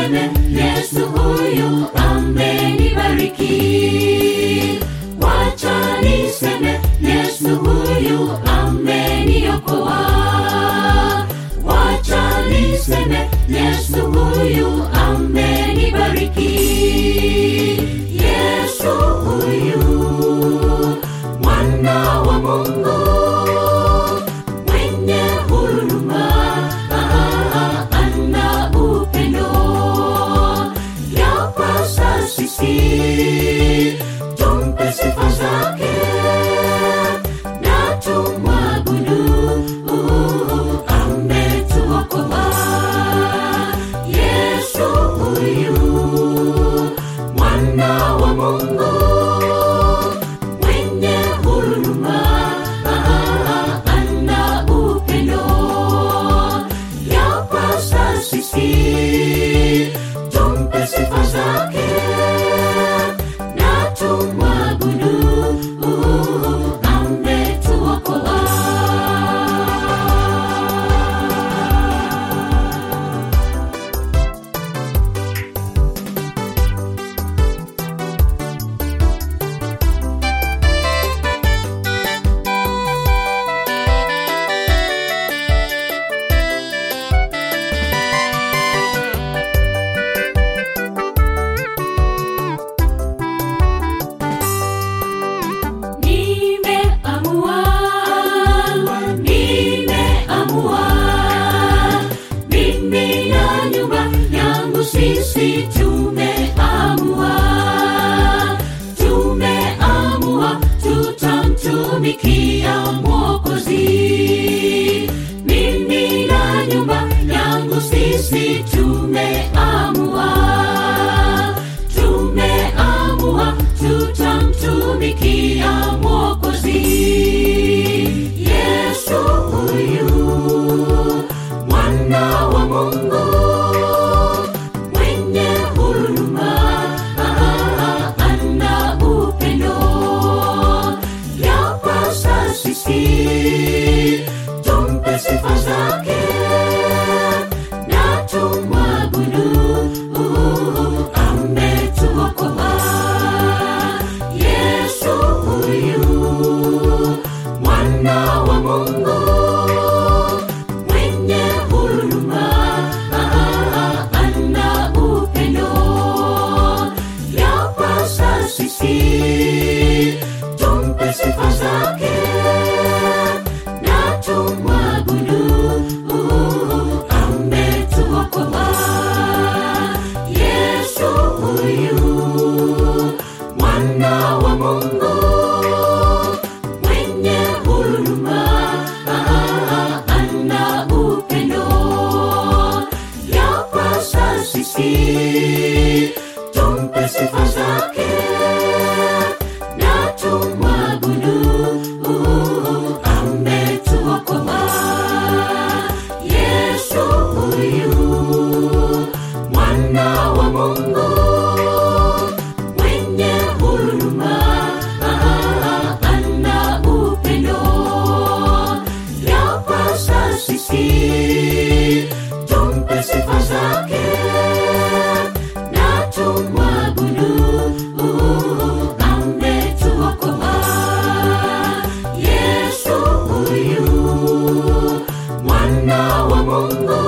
niseme yesu huyu amenibariki wacha niseme yesu huyu ameniokoa wacha niseme yesu huyu amenibariki yesu huyu mwana wa mungu mwenye huruma ah, ana upendo yapasa sisi tumpe sifa zake na tumwabudu uh, ametuokoa yesu huyu mwana wa mungu mwenye huruma ah, ana upendo yapasa sisi tumpe sifa zake na tumwabudu uh, ametuokoa nimeamua nimeamua mimi na nyumba yangu sisi tumeamua tumeamua tutamtumikia mwokozi mimi na nyumba yangu sisi tumeamua tumeamua tutamtumikia mwokozi yesu huyu mwana wa mungu mwenye huruma ah, ana upendo yapasa sisi tumpe sifa zake na tumwabudu uh, ametuokoa yesu huyu mwana wa mungu mwenye huruma ah, ana upendo yapasa sisi tumpe sifa zake na tumwabudu uh, ametuokoa yesu huyu mwana wa mungu mwenye huruma ah, ana upendo yapasa sisi tumpe sifa zake na tumwabudu uh, ametuokoa yesu huyu mwana wa mungu mwenye huruma ah, ana upendo yapasa sisi tumpe sifa zake na tumwabudu uh, ametuokoa yesu huyu mwana wa mungu